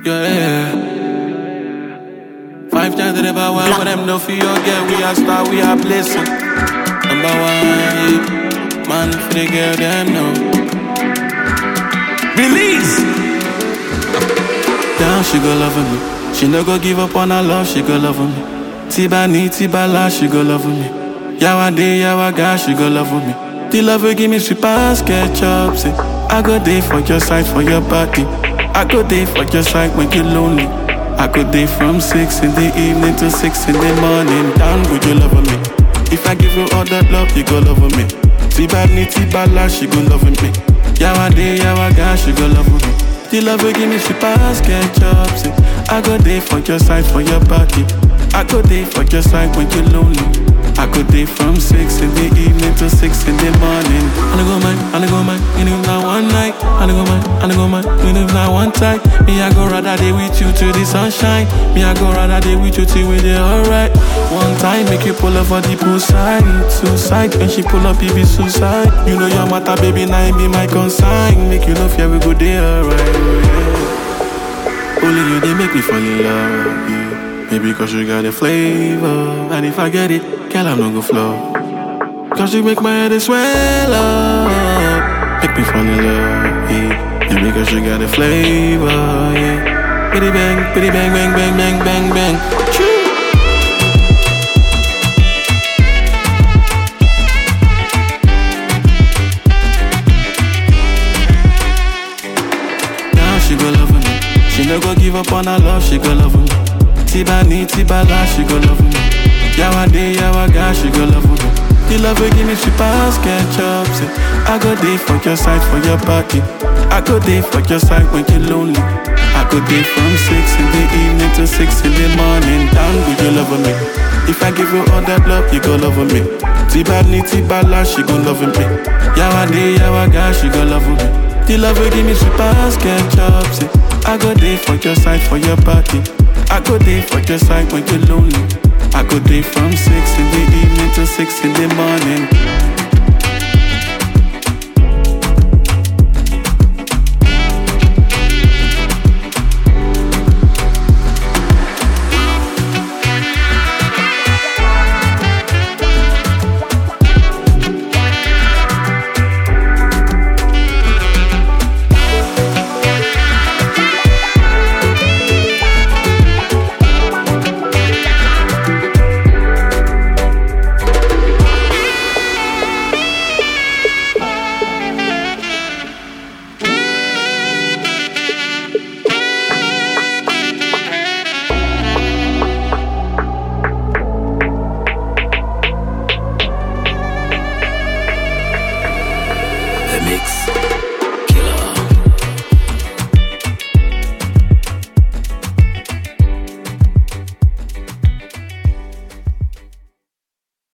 Yeah. Five times to the power, one, but them no for your girl. We are star, we are blessing. Number one, yeah. Man, for the girl, them know. Release! Down, she go loving me. She no go give up on her love, she go loving me. Tiba ni, tiba la, she go loving me. Yawa day, yawa ga, she go loving me. The love will give me sweet pass, ketchup, say. I go day for your side, for your body. I go day for your side when you're lonely. I go day from six in the evening to six in the morning. Down, would you love me? If I give you all that love, you go love me. Tiba ni, tiba la, she go loving me. Yawa day, yawa ga, she go love me. The love will give me sweet pass, ketchup, say. I go day for your side, for your body. I go day for your side when you're lonely. I go day from six in the evening to six in the morning. I go man, I go man, you know not one night. I go man, I go man, you know not one time. Me I go rather day with you to the sunshine. Me I go rather day with you till we dey alright. One time make you pull up for the poolside, suicide. When she pull up, it be suicide. You know your matter, baby, now it be my consign. Make you know fear we go day alright. Yeah. Only you they make me fall in love. Yeah. Maybe cause you got a flavor And if I get it, girl, I'm not gonna flow Cause you make my head swell up Make me fall in love, yeah Maybe cause you got a flavor, yeah Bitty bang, bitty bang, bang, bang, bang, bang, bang Choo. Now she go love me She no go give up on her love, she go love me Tiba ni, tiba la, she go love me. Yawa day, yawa ga, she go love me. The love will give me sweet pass, ketchup, say. I go day for your side, for your body. I go day for your side when you're lonely. I go day from six in the evening to six in the morning. Down, would you love me? If I give you all that love, you go love me. Tiba ni, tiba la, she go love me. Yawa day, yawa ga, she go love me. The love will give me sweet pass, ketchup, say. I go day for your side, for your body. I go day for your side when you're lonely. I go day from six in the evening to six in the morning.